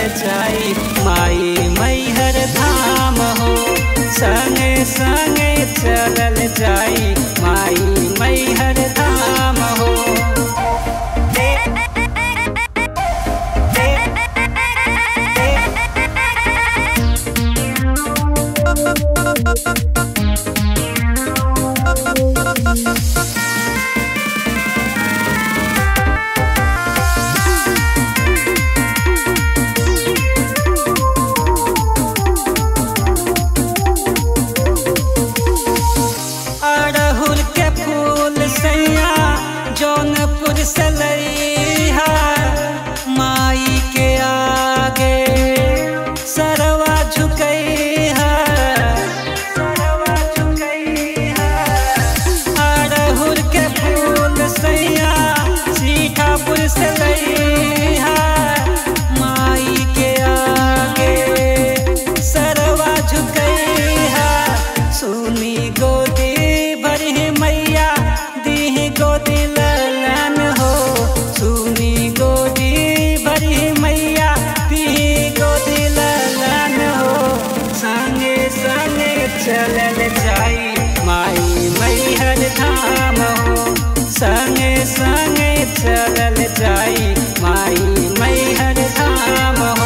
जाई माई मैहर धाम हो संगे संगे चलल जाई माई मैहर धाम हो अड़हुल के फूल सैया जौनपुर से लईहा माई के आगे सरवा झुकैहा सरवा झुकैहा अड़हुल के फूल सैया सीठापुर से लईहा माई के आगे सरवा झुकैहा सुनी गोदी भरी मैया दी गोदी ललन हो सुनी गोदी भरी मैया दी गोदी ललन हो संगे संगे चलल जाई माई मैहर धाम हो संगे संगे चलल जाई माई मैहर धाम हो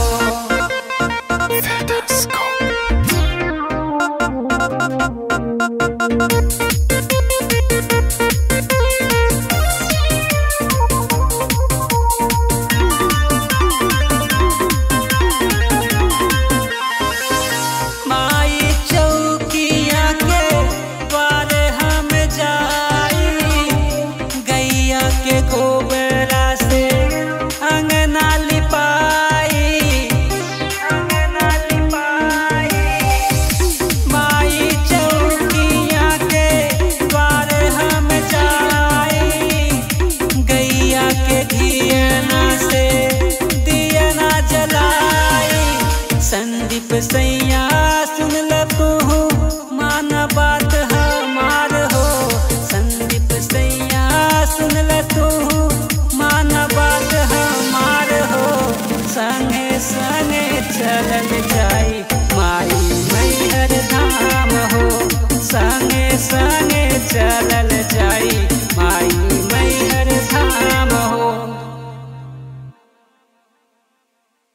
माई चौकिया के द्वार हम जाई गैया के गोबरा से अंगना लिपाई अंगना लिपाई माई चौकिया के द्वार हम जाई गैया के घियना से दियना जलाई संदीप सैया सुन ल तू मान बात हमार हो संदीप सैया सुन ल तू मान बात हमार हो संगे संगे चलल जाई माई